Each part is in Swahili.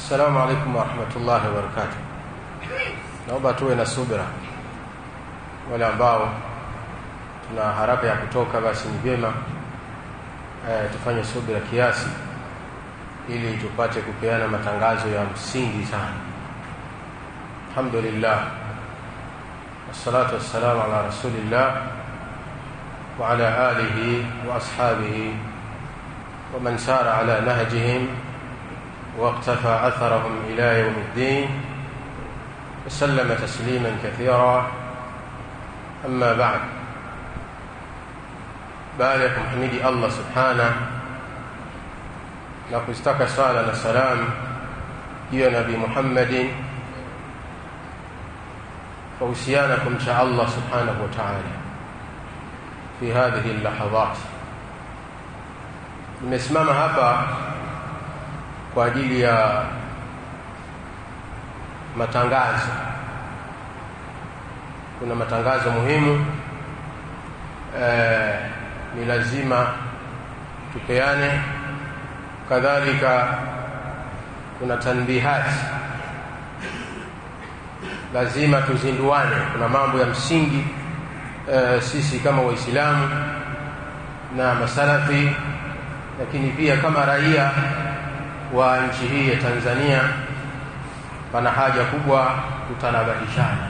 Assalamu alaikum warahmatullahi wabarakatuh. Naomba tuwe na subira, wale ambao tuna haraka ya kutoka, basi ni vyema e, tufanye subira kiasi, ili tupate kupeana matangazo ya msingi sana. Alhamdulillah, wassalatu wassalamu ala rasulillah wa ala alihi wa ashabihi wa man sara ala nahjihim واقتفى اثرهم الى يوم الدين وسلم تسليما كثيرا اما بعد baada ya kumhimidi allah subhana na kuzitaka sala na salam juu ya nabii muhammadin fahusiana kumcha allah subhanahu wa taala fi hadhihi llahadhat nimesimama hapa kwa ajili ya matangazo. Kuna matangazo muhimu e, ni lazima tupeane. Kadhalika kuna tanbihati, lazima tuzinduane. Kuna mambo ya msingi e, sisi kama Waislamu na masalafi, lakini pia kama raia wa nchi hii ya Tanzania pana haja kubwa kutanabahishana.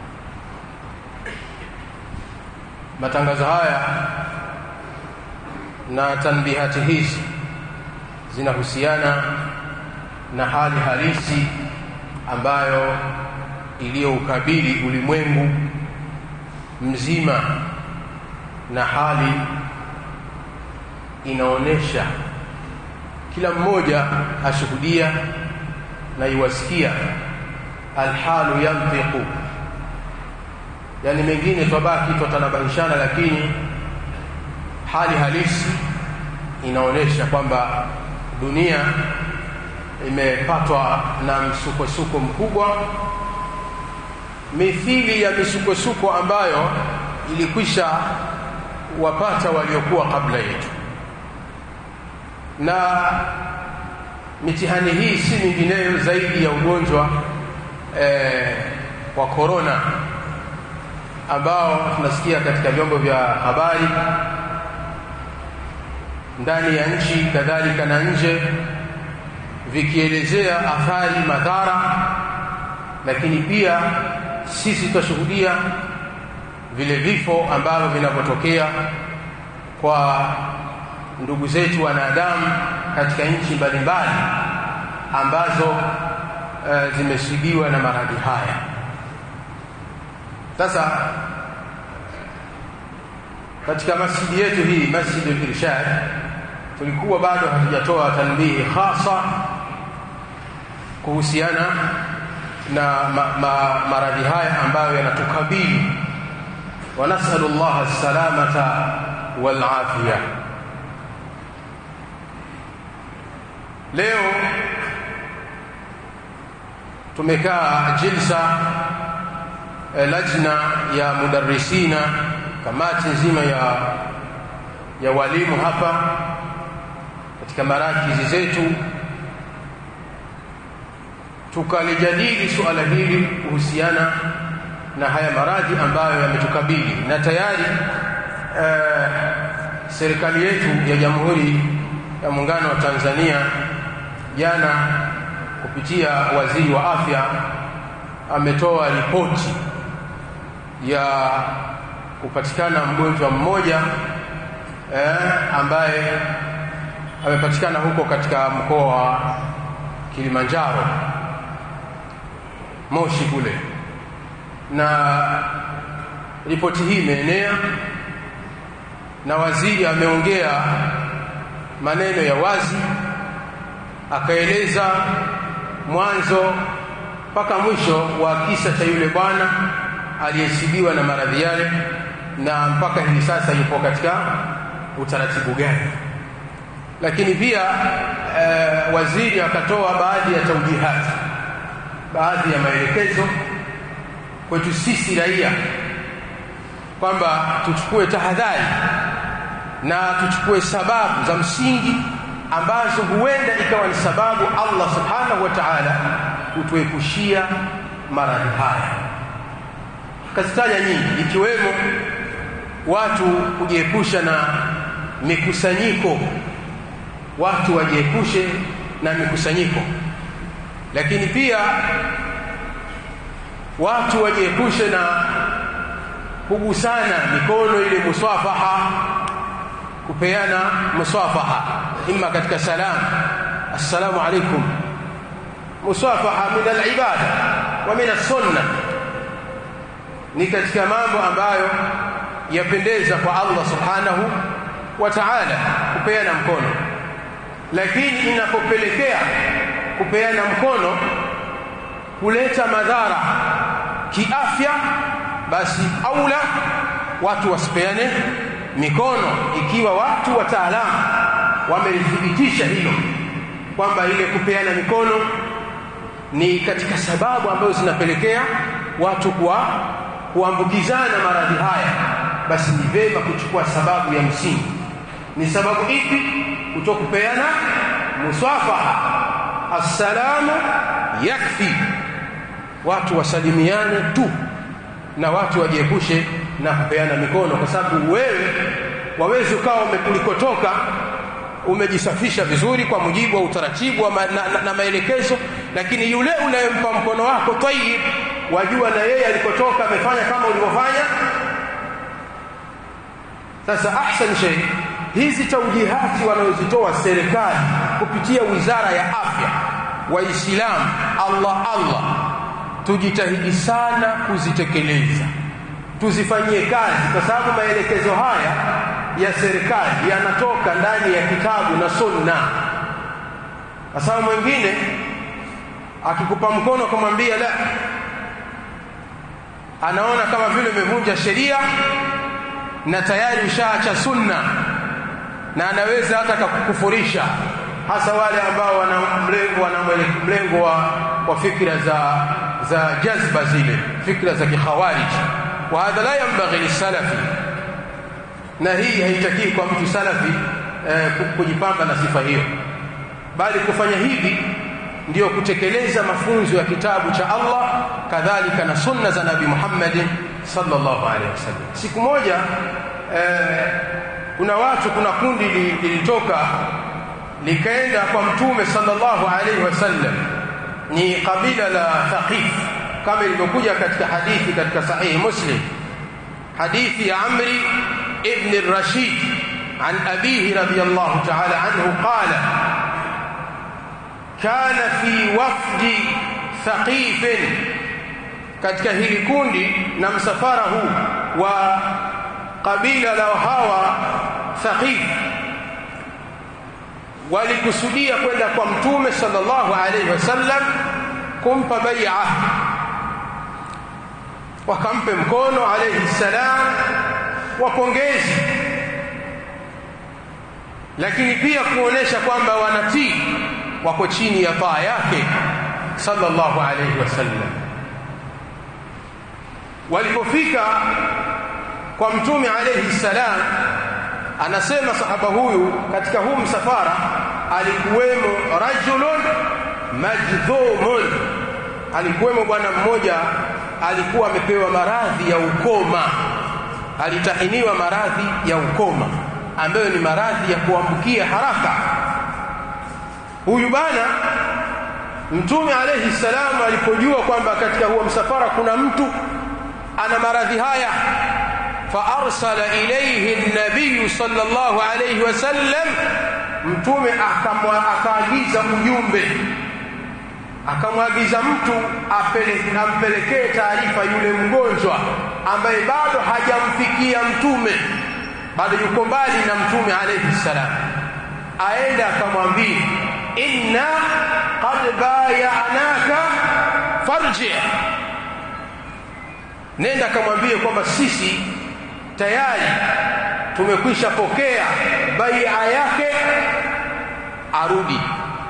Matangazo haya na tanbihati hizi zinahusiana na hali halisi ambayo iliyoukabili ulimwengu mzima, na hali inaonyesha kila mmoja ashuhudia na iwasikia alhalu yantiqu, yani mengine twabaki twatanabahishana, lakini hali halisi inaonyesha kwamba dunia imepatwa na msukosuko mkubwa, mithili ya misukosuko ambayo ilikwisha wapata waliokuwa kabla yetu na mitihani hii si mingineyo zaidi ya ugonjwa eh, wa korona ambao tunasikia katika vyombo vya habari ndani ya nchi kadhalika na nje vikielezea athari, madhara, lakini pia sisi tutashuhudia vile vifo ambavyo vinavyotokea kwa ndugu zetu wanadamu katika nchi mbalimbali ambazo e, zimesibiwa na maradhi haya. Sasa katika masjidi yetu hii Masjidul Irshad tulikuwa bado hatujatoa tanbihi hasa kuhusiana na ma, ma, maradhi haya ambayo yanatukabili, wa nasalu llaha salamata wal afia. Leo tumekaa jilsa eh, lajna ya mudarrisina, kamati nzima ya, ya walimu hapa katika marakizi zetu, tukalijadili suala hili kuhusiana na haya maradhi ambayo yametukabili, na tayari eh, serikali yetu ya Jamhuri ya Muungano wa Tanzania jana kupitia waziri wa afya ametoa ripoti ya kupatikana mgonjwa mmoja eh, ambaye amepatikana huko katika mkoa wa Kilimanjaro Moshi kule, na ripoti hii imeenea na waziri ameongea maneno ya wazi akaeleza mwanzo mpaka mwisho wa kisa cha yule bwana aliyesibiwa na maradhi yale na mpaka hivi sasa yupo katika utaratibu gani. Lakini pia e, waziri akatoa baadhi ya taujihati, baadhi ya maelekezo kwetu sisi raia kwamba tuchukue tahadhari na tuchukue sababu za msingi ambazo huenda ikawa ni sababu Allah subhanahu wa ta'ala kutuepushia maradhi haya kazitaja nyingi ikiwemo watu kujiepusha na mikusanyiko watu wajiepushe na mikusanyiko lakini pia watu wajiepushe na kugusana mikono ile musafaha kupeana musafaha imma katika salam assalamu alaikum musafaha min alibada wa min as-sunnah ni katika mambo ambayo yapendeza kwa Allah subhanahu wa ta'ala kupeana mkono lakini inapopelekea kupeana mkono kuleta madhara kiafya basi aula watu wasipeane mikono ikiwa watu wataalamu wamelithibitisha hilo kwamba ile kupeana mikono ni katika sababu ambazo zinapelekea watu kwa kuambukizana maradhi haya basi ni vema kuchukua sababu ya msingi ni sababu ipi kutokupeana musafaha assalamu yakfi watu wasalimiane tu na watu wajiepushe na kupeana mikono kwa sababu wewe wawezi ukawa ulikotoka umejisafisha vizuri kwa mujibu wa utaratibu wa ma, na, na, na maelekezo lakini yule unayempa mkono wako tayyib wajua na yeye alikotoka amefanya kama ulivyofanya sasa ahsan shay hizi taujihati wanazozitoa serikali kupitia wizara ya afya waislamu Allah Allah tujitahidi sana kuzitekeleza tuzifanyie kazi kwa sababu maelekezo haya ya serikali yanatoka ndani ya kitabu na sunna kwa sababu mwingine akikupa mkono kumwambia la anaona kama vile umevunja sheria na tayari ushaacha sunna na anaweza hata kukufurisha hasa wale ambao wana mlengo wana mlengo wa, wa fikra za za jazba zile fikra za kikhawarij wa hadha la yanbaghi lisalafi na hii haitaki kwa mtu salafi eh, kujipamba na sifa hiyo bali kufanya hivi ndiyo kutekeleza mafunzo ya kitabu cha Allah kadhalika na sunna za Nabii Muhammad sallallahu alaihi wasallam siku moja eh, kuna watu kuna kundi lilitoka likaenda kwa mtume sallallahu alaihi wasallam ni kabila la Thaqif kama ilivyokuja katika hadithi katika sahihi Muslim hadithi ya Amri ibn Rashid عن أبيه رضي الله تعالى عنه قال كان في وفد ثقيف katika hili kundi na msafara huu wa kabila la hawa Thaqif walikusudia kwenda kwa mtume sallallahu alaihi wasallam kumpa bai'a wakampe mkono alaihi salam wapongezi lakini pia kuonesha kwamba wanatii wako chini ya taa yake sallallahu alaihi wasallam walipofika kwa mtume alaihi salam anasema sahaba huyu katika huu msafara alikuwemo rajulun majdhumun alikuwemo bwana mmoja alikuwa amepewa maradhi ya ukoma alitahiniwa maradhi ya ukoma ambayo ni maradhi ya kuambukia haraka huyu bana mtume alayhi salamu alipojua kwamba katika huo msafara kuna mtu ana maradhi haya فارسل اليه النبي صلى الله عليه وسلم mtume akaagiza ujumbe akamwagiza mtu ampelekee taarifa yule mgonjwa ambaye bado hajamfikia mtume bado yuko mbali na mtume alayhi salam aende akamwambia inna qad bayanaka farji nenda akamwambie kwamba sisi tayari tumekwisha pokea bai'a yake arudi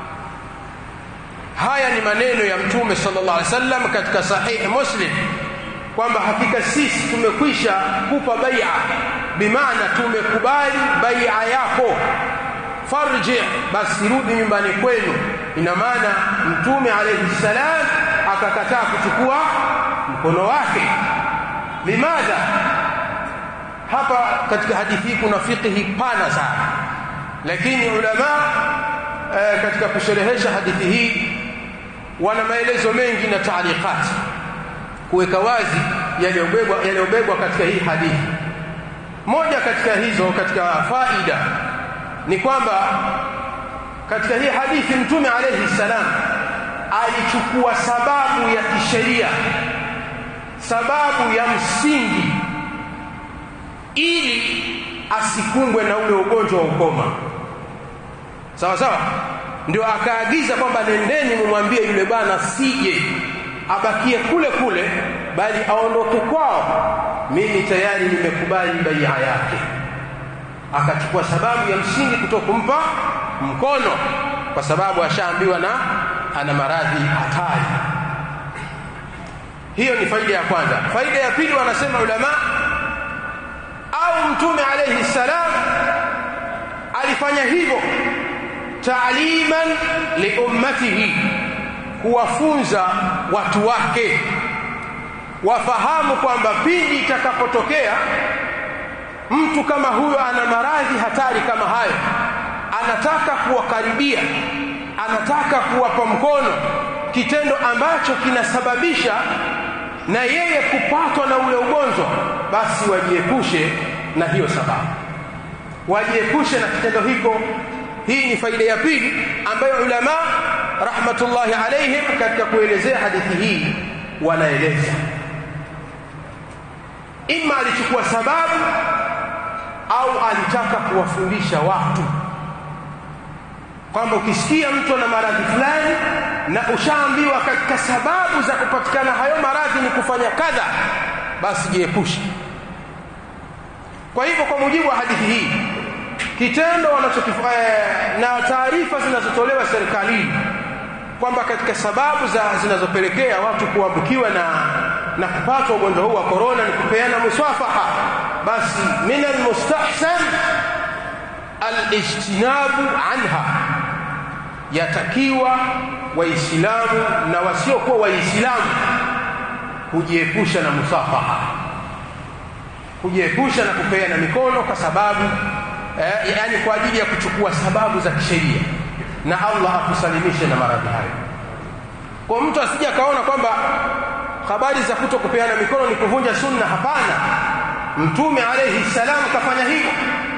haya ni maneno ya mtume sallallahu alaihi wasallam katika sahihi muslim kwamba hakika sisi tumekwisha kupa bai'a bimaana tumekubali bai'a yako farji basi rudi nyumbani kwenu ina maana mtume alayhi salam akakataa kuchukua mkono wake limadha hapa katika hadithi kuna fiqhi pana sana lakini ulama e, katika kusherehesha hadithi hii wana maelezo mengi na taaliqati kuweka wazi yaliyobebwa yaliyobebwa katika hii hadithi moja katika hizo katika faida ni kwamba katika hii hadithi mtume alayhi salam alichukua sababu ya kisheria sababu ya msingi ili asikungwe na ule ugonjwa wa ukoma sawa sawa ndio akaagiza kwamba nendeni mumwambie yule bwana sije abakie kule kule bali aondoke kwao mimi tayari nimekubali bai'a yake akachukua sababu ya msingi kutokumpa mkono kwa sababu ashaambiwa na ana maradhi hatari hiyo ni faida ya kwanza faida ya pili wanasema ulama au mtume alayhi salam alifanya hivyo taaliman liummatihi kuwafunza watu wake wafahamu kwamba pindi itakapotokea mtu kama huyo ana maradhi hatari kama hayo anataka kuwakaribia anataka kuwapa mkono kitendo ambacho kinasababisha na yeye kupatwa na ule ugonjwa basi wajiepushe na hiyo sababu wajiepushe na kitendo hiko hii ni faida ya pili ambayo ulama rahmatullahi alaihim katika kuelezea hadithi hii wanaeleza ima alichukua sababu au alitaka kuwafundisha watu kwamba ukisikia mtu ana maradhi fulani na ushaambiwa katika sababu za kupatikana hayo maradhi ni kufanya kadha basi jiepushe kwa hivyo kwa mujibu wa hadithi hii kitendo wanachokifanya na taarifa zinazotolewa serikalini kwamba katika sababu za zinazopelekea watu kuambukiwa na na kupatwa ugonjwa huu wa korona ni kupeana muswafaha basi min almustahsan alijtinabu anha yatakiwa waislamu na wasiokuwa waislamu kujiepusha na musafaha kujiepusha na kupeana mikono kwa sababu eh, yani kwa ajili ya kuchukua sababu za kisheria na Allah akusalimishe na maradhi hayo kwa mtu asije akaona kwamba habari za kuto kupeana mikono ni kuvunja sunna hapana mtume alayhi salam kafanya hivyo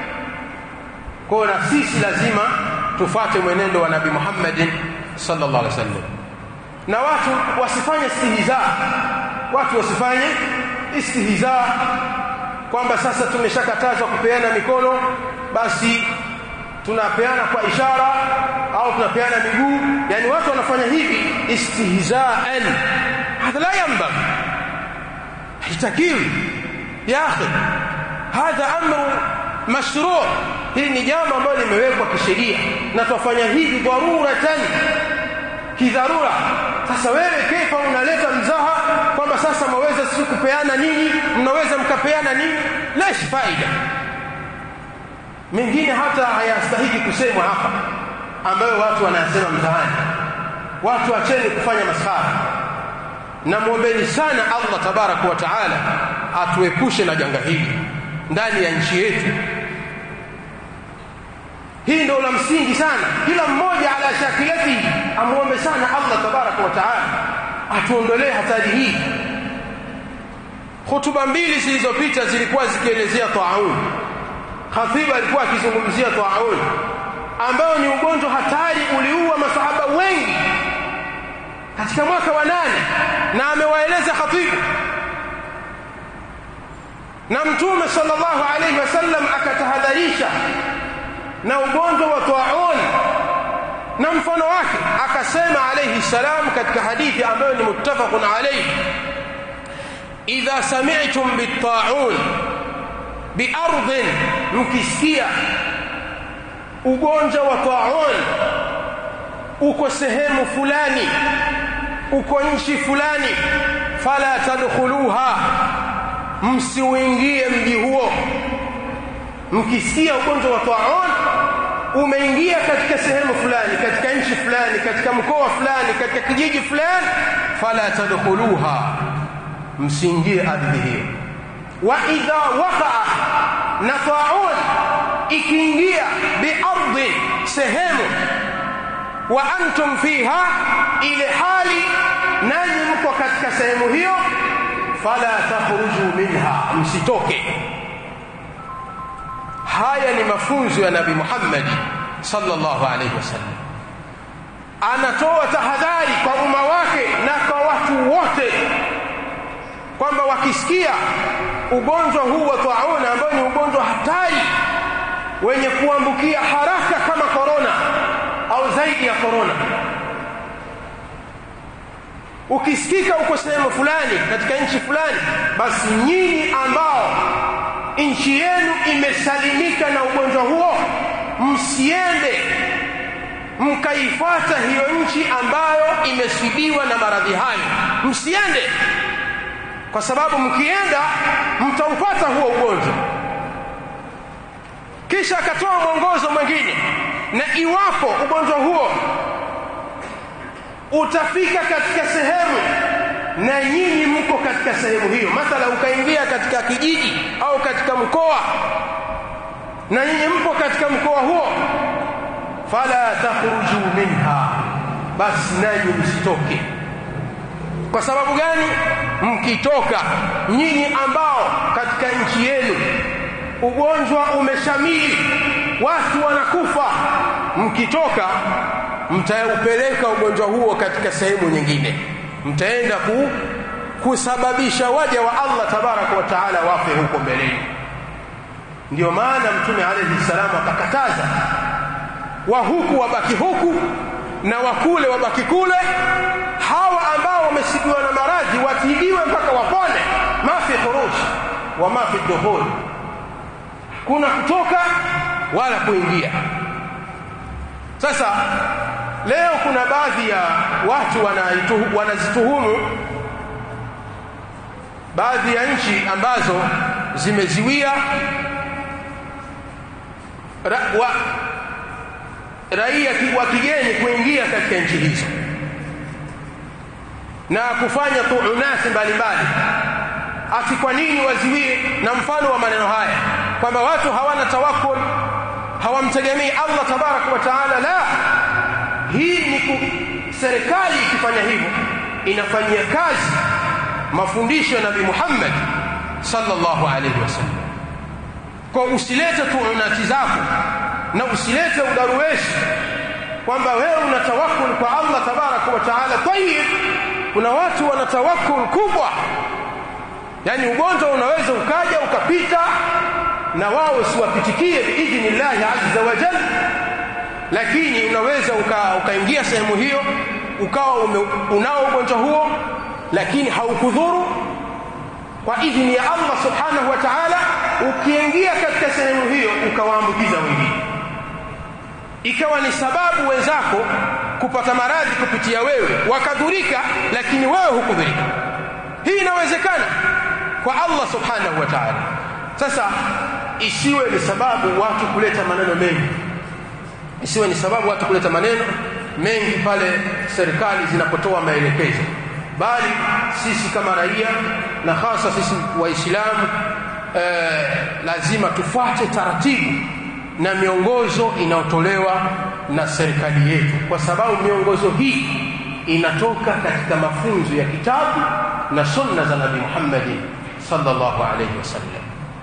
kwa na sisi lazima tufate mwenendo wa nabii Muhammad sallallahu alaihi wasallam na watu wasifanye istihza watu wasifanye istihza kwamba sasa tumeshakatazwa kupeana mikono basi tunapeana kwa ishara au tunapeana miguu yani watu wanafanya hivi istihzaan hadha la yanbaghi haitakiwi ya akhi hadha amru mashru' hili ni jambo ambalo limewekwa kisheria na tufanya hivi dharuratan kidharura sasa wewe kefa unaleta mzaha kwamba sasa mwaweza si kupeana nini mnaweza mkapeana nini lesh faida mengine hata hayastahiki kusemwa hapa ambayo watu wanasema mtaani watu acheni kufanya maskhara na muombeni sana Allah tabaraka wa taala atuepushe na janga hili ndani ya nchi yetu hii ndio la msingi sana kila mmoja ala shakilati amuombe sana Allah tabaraka wa taala atuondolee hatari hii hutuba mbili zilizopita zilikuwa zikielezea taun khatibu alikuwa akizungumzia taun ambao ni ugonjwa hatari uliua masahaba wengi katika mwaka wa nane na amewaeleza khatibu na mtume sallallahu alaihi wasallam akatahadharisha na ugonjwa wa taun na mfano wake akasema alayhi salam katika hadithi ambayo ni muttafaqun alayhi idha sami'tum bit-ta'un biardhin mkisikia ugonjwa wa taun uko sehemu fulani uko nchi fulani fala tadkhuluha msiuingie mji huo mkisikia ugonjwa wa taun umeingia katika sehemu fulani katika nchi fulani katika mkoa fulani katika kijiji fulani fala tadkhuluha msiingie ardhi hiyo wa idha waqa'a na ta'un ikiingia biardhi sehemu wa antum fiha ile hali nanyi mko katika sehemu hiyo fala takhruju minha msitoke haya ni mafunzo ya nabii Muhammad sallallahu alaihi wasallam anatoa tahadhari kwa umma wake na kwa watu wote kwamba wakisikia ugonjwa huu wa tauna ambao ni ugonjwa hatari wenye kuambukia haraka kama korona au zaidi ya korona ukisikika uko sehemu fulani katika nchi fulani basi nyinyi ambao nchi yenu imesalimika na ugonjwa huo msiende mkaifata hiyo nchi ambayo imesibiwa na maradhi hayo msiende kwa sababu mkienda mtaupata huo ugonjwa kisha akatoa mwongozo mwingine na iwapo ugonjwa huo utafika katika sehemu na nyinyi mko katika sehemu hiyo mathala ukaingia katika kijiji au katika mkoa na nyinyi mpo katika mkoa huo fala takhruju minha basi nanyi msitoke kwa sababu gani mkitoka nyinyi ambao katika nchi yenu ugonjwa umeshamili watu wanakufa mkitoka mtaupeleka ugonjwa huo katika sehemu nyingine mtaenda ku, kusababisha waja wa Allah tabaraka wa taala wafe huko mbeleni ndio maana mtume alayhi salamu akakataza wa huku wabaki huku na wakule wabaki kule hawa ambao wamesibiwa na maradhi watibiwe mpaka wapone mafi khuruj wa mafi dukhul kuna kutoka wala kuingia sasa leo kuna baadhi ya watu wanazituhumu baadhi ya nchi ambazo zimeziwia ra, wa, raia wa kigeni kuingia katika nchi hizo na kufanya tuunati mbalimbali ati kwa nini waziwie na mfano wa maneno haya kwamba watu hawana tawakkul hawamtegemei Allah tabarak wa taala la hii ni serikali ikifanya hivyo inafanyia kazi mafundisho ya Nabii Muhammad sallallahu alaihi wasallam kwa usilete tuunati zako na usilete udaruweshi kwamba wewe una tawakkul kwa Allah tabarak wa taala tayib kuna watu wana tawakkul kubwa yani ugonjwa unaweza ukaja ukapita na wao usiwapitikie biidhnillahi azza wa jalla lakini unaweza ukaingia uka sehemu hiyo ukawa ume, unao ugonjwa huo lakini haukudhuru kwa idhini ya Allah subhanahu wa ta'ala ukiingia katika sehemu hiyo ukawaambukiza wengine ikawa ni sababu wenzako kupata maradhi kupitia wewe wakadhurika lakini wewe hukudhurika hii inawezekana kwa Allah subhanahu wa ta'ala sasa isiwe ni sababu watu kuleta maneno mengi isiwe ni sababu watu kuleta maneno mengi pale serikali zinapotoa maelekezo bali sisi kama raia na hasa sisi waislamu eh, lazima tufuate taratibu na miongozo inayotolewa na serikali yetu kwa sababu miongozo hii inatoka katika mafunzo ya kitabu na sunna za Nabii Muhammad sallallahu alayhi wasallam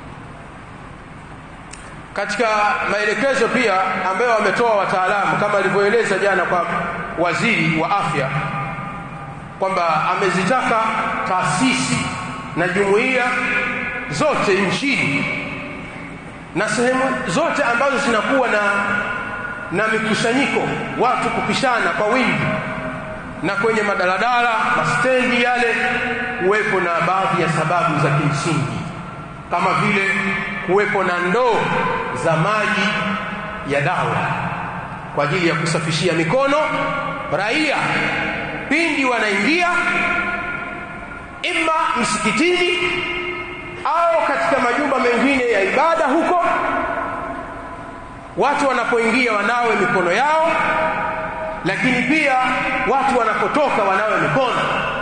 katika maelekezo pia ambayo wametoa wataalamu kama alivyoeleza jana kwa waziri wa afya kwamba amezitaka taasisi na jumuiya zote nchini na sehemu zote ambazo zinakuwa na na mikusanyiko watu kupishana kwa wingi na kwenye madaladala mastendi yale kuwepo na baadhi ya sababu za kimsingi kama vile kuwepo na ndoo za maji ya dawa kwa ajili ya kusafishia mikono raia pindi wanaingia ima msikitini au katika majumba mengine ya ibada huko watu wanapoingia wanawe mikono yao lakini pia watu wanapotoka wanawe mikono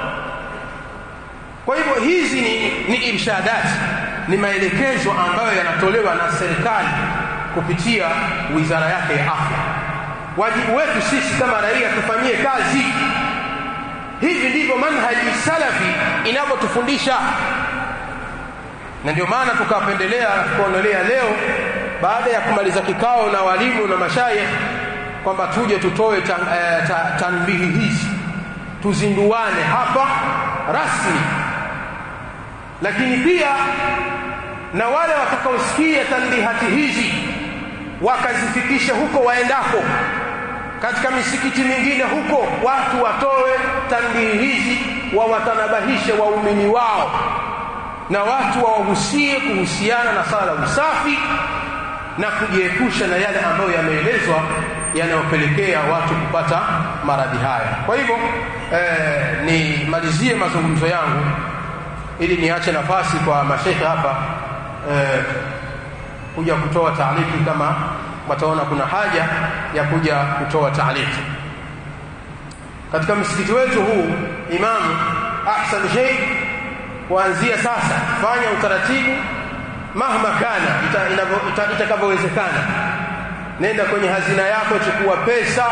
kwa hivyo hizi ni, ni irshadati ni maelekezo ambayo yanatolewa na serikali kupitia wizara yake ya afya wajibu wetu sisi kama raia tufanyie kazi hivi ndivyo manhaji salafi inavyotufundisha na ndio maana tukapendelea kuonelea leo baada ya kumaliza kikao na walimu na mashayikh kwamba tuje tutoe tan, eh, ta, tanbihi hizi tuzinduane hapa rasmi lakini pia na wale watakaosikia tanbihati hizi wakazifikisha huko waendako katika misikiti mingine huko watu watoe tanbihi hizi wawatanabahishe waumini wao na watu wawahusie kuhusiana na sala usafi na kujiepusha na yale ambayo yameelezwa yanayopelekea watu kupata maradhi haya kwa hivyo eh, nimalizie mazungumzo yangu ili niache nafasi kwa mashekhe hapa eh, kuja kutoa taaliki kama wataona kuna haja ya kuja kutoa taaliki katika msikiti wetu huu imamu ahsan shay kuanzia sasa fanya utaratibu mahma kana itakavyowezekana ita, ita nenda kwenye hazina yako chukua pesa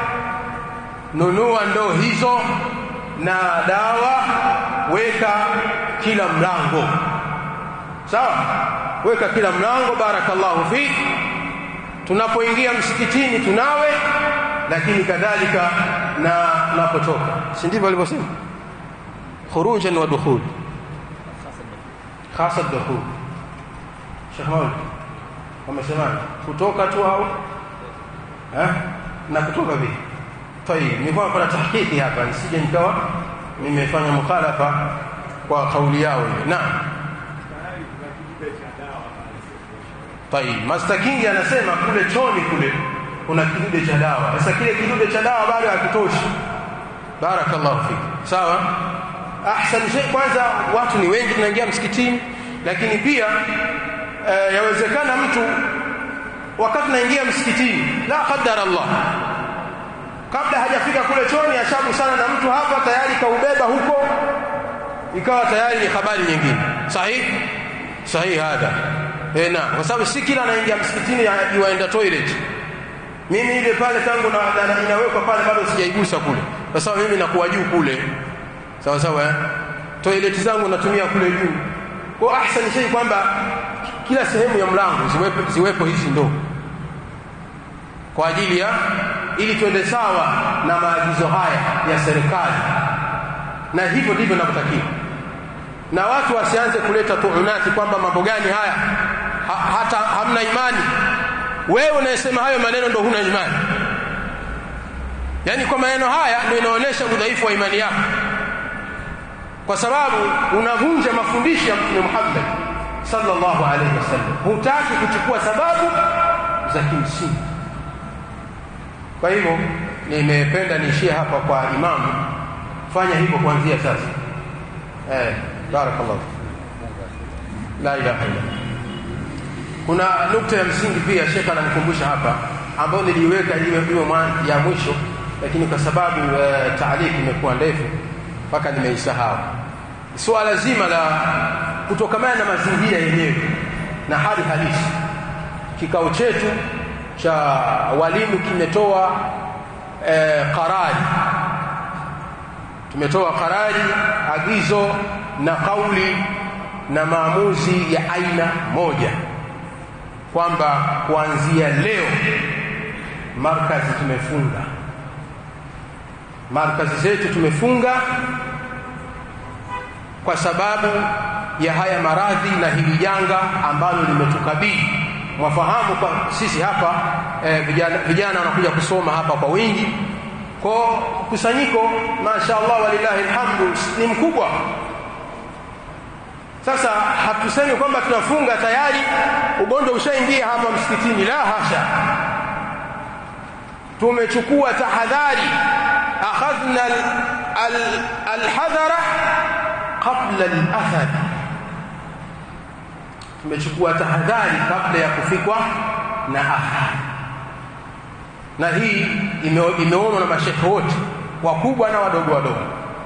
nunua ndoo hizo na dawa weka kila mlango sawa weka kila mlango barakallahu fik tunapoingia msikitini tunawe lakini kadhalika na napotoka si ndivyo alivyosema khurujan wa dukhul hasa dukhul Sheikh Maulid wamesema kutoka tu au eh na kutoka vipi tayib ni kwa kuna tahqiqi hapa nisije nikawa nimefanya mukhalafa kwa kauli yao hiyo naam tayib mastakingi anasema kule choni kule kuna kidude cha dawa sasa kile kidude cha dawa bado hakitoshi barakallahu fik sawa ahsan shay kwanza watu ni wengi tunaingia msikitini lakini pia e, yawezekana mtu wakati naingia msikitini la qadara Allah kabla hajafika kule choni ashabu sana na mtu hapa tayari kaubeba huko ikawa tayari ni habari nyingine sahihi sahihi hada eh na kwa sababu si kila anaingia msikitini yuaenda toilet mimi ile pale tangu na, na, na inawekwa pale bado sijaigusa kule kwa sababu mimi nakuwa juu kule sawa sawa eh? toilet zangu natumia kule juu kwa ahsan shay kwamba kila sehemu ya mlango ziwepo, ziwepo hizi ndoo kwa ajili ya ili tuende sawa na maagizo haya ya serikali na hivyo ndivyo ninavyotakiwa na watu wasianze kuleta tuunati kwamba mambo gani haya ha, hata hamna imani wewe unayesema hayo maneno ndo huna imani yaani kwa maneno haya ndio inaonyesha udhaifu wa imani yako kwa sababu unavunja mafundisho ya Mtume Muhammad sallallahu alaihi wasallam hutaki kuchukua sababu za kimsingi kwa hivyo nimependa niishie hapa kwa imamu fanya hivyo kuanzia sasa eh barakallahu la ilaha illa kuna nukta ya msingi pia shekha ananikumbusha hapa ambayo niliiweka iwe iwe ya mwisho lakini kwa sababu e, taaliki imekuwa ndefu mpaka nimeisahau suala zima la kutokamana na mazingira yenyewe na hali halisi kikao chetu cha walimu kimetoa e, karari tumetoa karari agizo na kauli na maamuzi ya aina moja kwamba kuanzia leo markazi tumefunga markazi zetu tumefunga kwa sababu ya haya maradhi na hili janga ambalo limetukabili mwafahamu kwa sisi hapa eh, vijana, vijana wanakuja kusoma hapa kwa wingi kwa kusanyiko mashaallah walillahi alhamdu ni mkubwa sasa hatusemi kwamba tunafunga tayari ugonjwa ushaingia hapa msikitini la hasha tumechukua tahadhari akhadhna alhadhara qabla alathar tumechukua tahadhari kabla ya kufikwa na athari na hii ime, imeonwa na mashekhe wote wakubwa na wadogo wadogo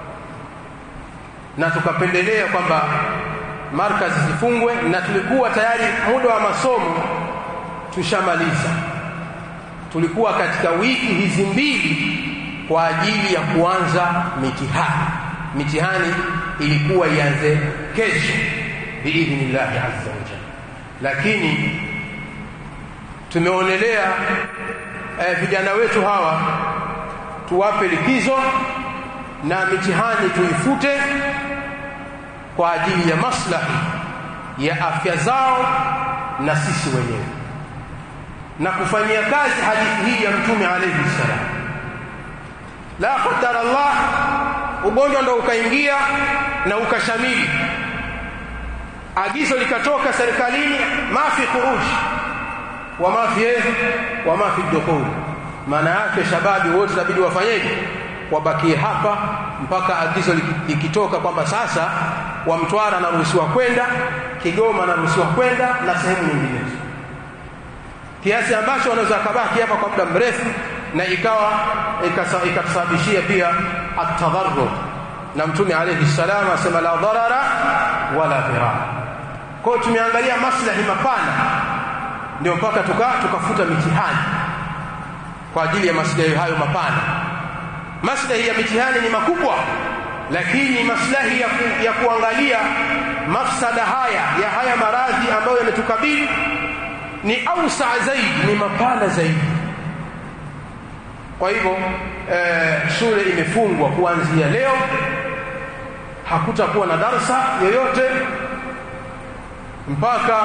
na tukapendelea kwamba markazi zifungwe na tulikuwa tayari muda wa masomo tushamaliza tulikuwa katika wiki hizi mbili kwa ajili ya kuanza mitihani mitihani ilikuwa ianze kesho biidhnillahi azza wajalla lakini tumeonelea eh, vijana wetu hawa tuwape likizo na mitihani tuifute kwa ajili ya maslahi ya afya zao na sisi wenyewe na kufanyia kazi hadithi hii ya mtume alayhi salam la qadara Allah ugonjwa ndo ukaingia na ukashamili agizo likatoka serikalini mafi khuruj wa mafi wa mafi dukhul maana yake shababi wote inabidi wafanyeje wabakie hapa mpaka agizo likitoka kwamba sasa wa Mtwara anaruhusiwa kwenda Kigoma anaruhusiwa kwenda na sehemu nyinginezo kiasi ambacho wanaweza kabaki hapa kwa muda mrefu na ikawa ikatusababishia pia atadharrur na mtume alayhi salam asema la dharara wala dhirar kwa tumeangalia maslahi mapana ndio mpaka tuka tukafuta mitihani kwa ajili ya maslahi hayo mapana maslahi ya mitihani ni makubwa lakini maslahi ya, ku, ya kuangalia mafsada haya ya haya maradhi ambayo yametukabili ni ausa zaidi ni mapana zaidi kwa hivyo eh, shule imefungwa kuanzia leo hakutakuwa na darsa yoyote mpaka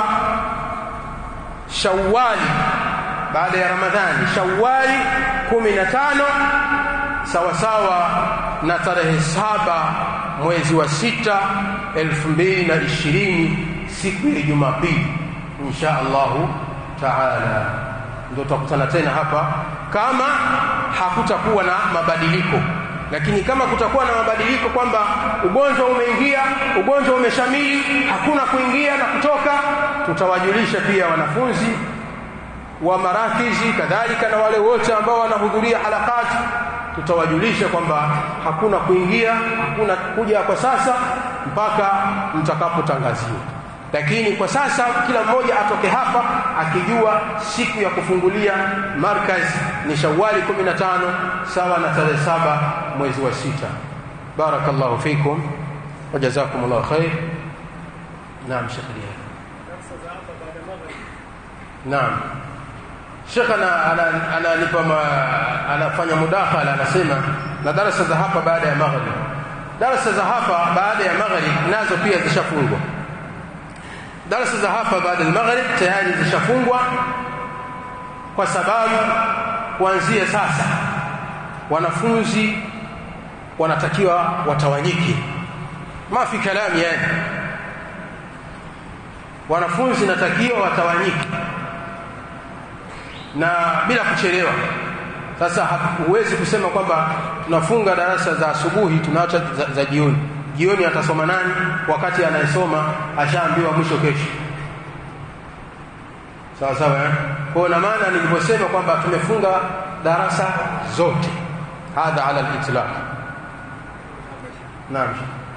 Shawwali baada ya Ramadhani Shawwali 15 sawa sawa na tarehe saba mwezi wa sita elfu mbili na ishirini siku ya Jumapili insha Allahu taala ndio tutakutana tena hapa kama hakutakuwa na mabadiliko lakini kama kutakuwa na mabadiliko kwamba ugonjwa umeingia ugonjwa umeshamili hakuna kuingia na kutoka tutawajulisha pia wanafunzi wa marakizi kadhalika na wale wote ambao wanahudhuria halakati tutawajulisha kwamba hakuna kuingia hakuna kuja kwa sasa mpaka mtakapotangaziwa lakini kwa sasa kila mmoja atoke hapa akijua siku ya kufungulia markaz ni Shawwali 15 sawa na tarehe saba mwezi wa sita barakallahu fikum wajazakumullahu khair naam shekhi naam Sheikh ananipa anafanya mudakhala anasema na darasa za hapa baada ya maghrib darasa za hapa baada ya maghrib nazo pia zishafungwa darasa za hapa baada ya maghrib tayari zishafungwa kwa sababu kuanzia sasa wanafunzi wanatakiwa watawanyike mafi kalami yani wanafunzi natakiwa watawanyike na bila kuchelewa sasa huwezi kusema kwamba tunafunga darasa za asubuhi tunaacha za, za jioni jioni atasoma nani wakati anayesoma ashaambiwa mwisho kesho sawa sawa eh? kwa na maana nilivyosema kwamba tumefunga darasa zote hadha ala al-itlaq naam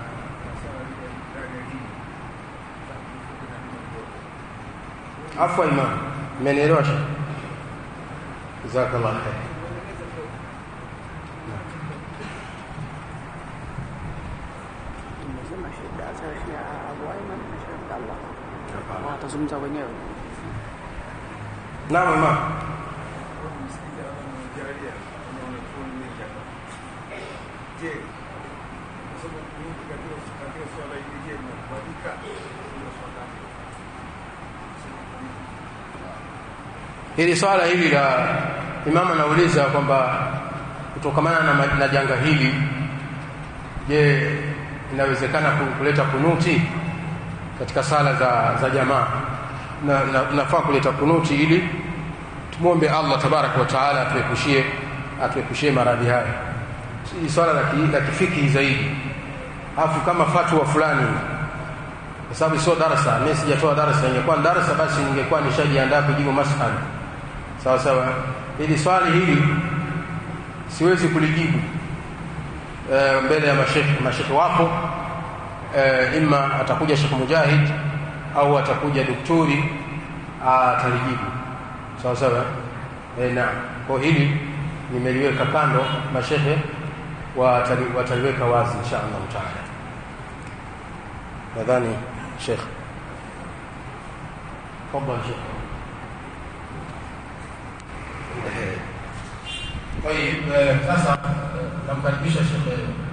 afwa imam mmenielewa jazakallah khair Nimesema shida za Sheikh Abu Aiman na Sheikh Abdallah. Watazungumza wenyewe. naam imam hili swala hili la imam anauliza kwamba kutokamana na, ma- na janga hili je inawezekana ku- kuleta kunuti katika sala za, za jamaa na, na, nafaa kuleta kunuti ili tumwombe Allah tabaraka wa taala atuepushie atuepushie maradhi haya si swala la ki- la kifiki zaidi afu kama fatwa fulani kwa sababu sio darasa mimi sijatoa darasa ingekuwa ni darasa basi ningekuwa nishajiandaa kujibu masala sawa sawa hili swali hili siwezi kulijibu e, mbele ya mashekhe mashekhe wapo e, ima atakuja Sheikh Mujahid au atakuja daktari atalijibu sawa sawa e, na kwa hili nimeliweka kando mashekhe watali, wataliweka wazi insha Allah taala nadhani Sheikh تفضل شيخ طيب sasa namkaribisha Sheikh